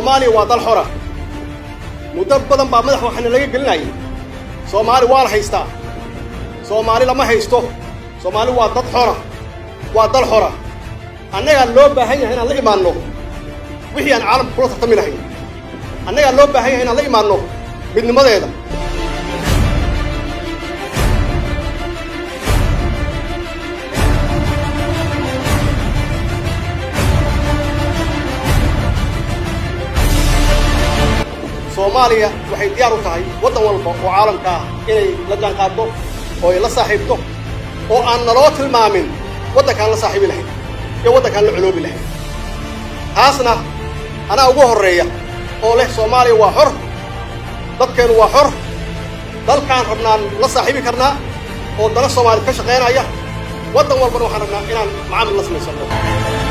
soomaaliya waa dal xora muddo badan baa madax waxaana laga gelinayay soomaali waa la haystaa soomaali lama haysto soomaali waa dad xora waa dal xora annagaa loo baahan yahay inaan la imaanno wixii aan caalamka kula tartami lahayn annagaa loo baahan yahay inaan la imaanno midnimadeeda soomaaliya waxay diyaar u tahay waddan walba oo caalamka ah inay la jaanqaaddo oo ay la saaxiibto oo aan naloo tilmaamin waddankaan la saaxiibi lahayn iyo waddankaan la coloobi lahayn taasna anaa ugu horreeya oo leh soomaaliya waa xor dadkeennu waa xor dalkaan rabnaan la saaxiibi karnaa oo dana soomaaliya ka shaqaynaya waddan walbana waxaan rabnaa inaan macaamil la samaysanno